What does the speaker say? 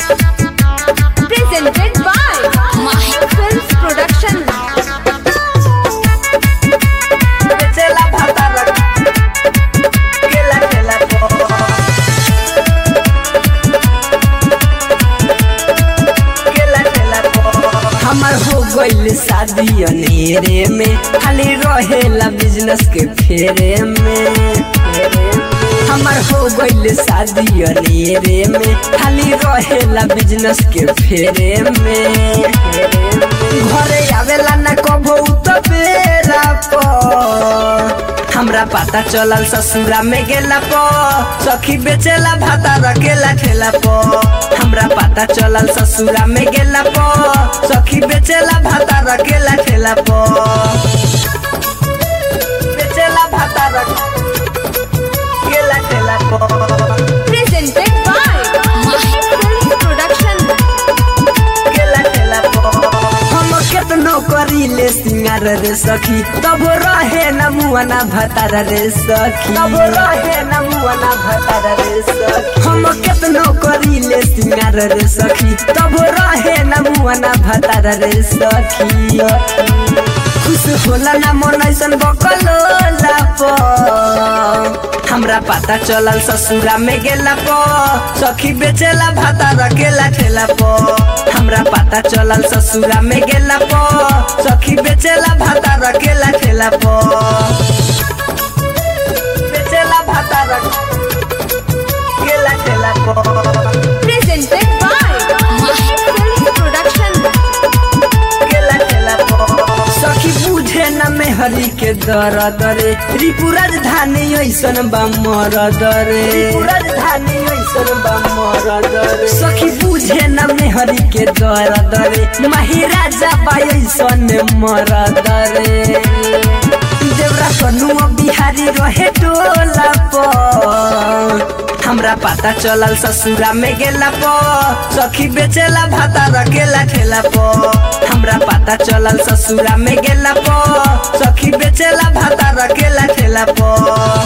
Presented by Mahi Films Production. बेचेला भातार केला केला पो केला केला पो हमर हो गइल शादी अनेरे में खाली रहेला बिजनेस के फेरे में हमर हो गइल शादी अनेरे में खाली रहेला बिजनेस के फेरे में घरे आवेला न कबो त बेरा पर हमरा पता चलल ससुरा में गेला पो सखी बेचेला भाता रखेला ठेला पो हमरा पता चलल ससुरा में गेला पो सखी बेचेला भाता रखेला ठेला पो बेचेला भाता रखेला ठेला पो Presented by Mahi Films Production. केला केला पो हम केतनो करीले सिंगार रे सखी तब रहे न मुआना भतार रे सखी तब रहे न मुआना भतार रे सखी हम केतनो करीले सिंगार रे सखी तब रहे न मुआना भतार रे सखी खुश होला ना मन ऐसन बकलोला पो हमरा पता चलल ससुरा में गेला पो सखी बेचेला भाता रखेला ठेला पो हमरा पता चलल ससुरा में गेला पो सखी बेचेला भाता रखेला ठेला पो बेचेला भाता रखेला ठेला पो Presented by Mahi Films Production. केला केला पो सखी बुझे न मेहरी के दर्द रे त्रिपुर राजधानी ऐसन बा मरद रे त्रिपुर राजधानी ऐसन बा मरद रे सखी बुझे न मेहरी के दर्द रे माही राजा बा ऐसन मरद रे देवरा कनुआ बिहारी रहे टोला पर हमरा पता चलल ससुरा में गेला पो सखी बेचेला भाता रखेला ठेला पो हमरा पता चलल ससुरा में गेला पो सखी बेचेला भाता रखेला ठेला पो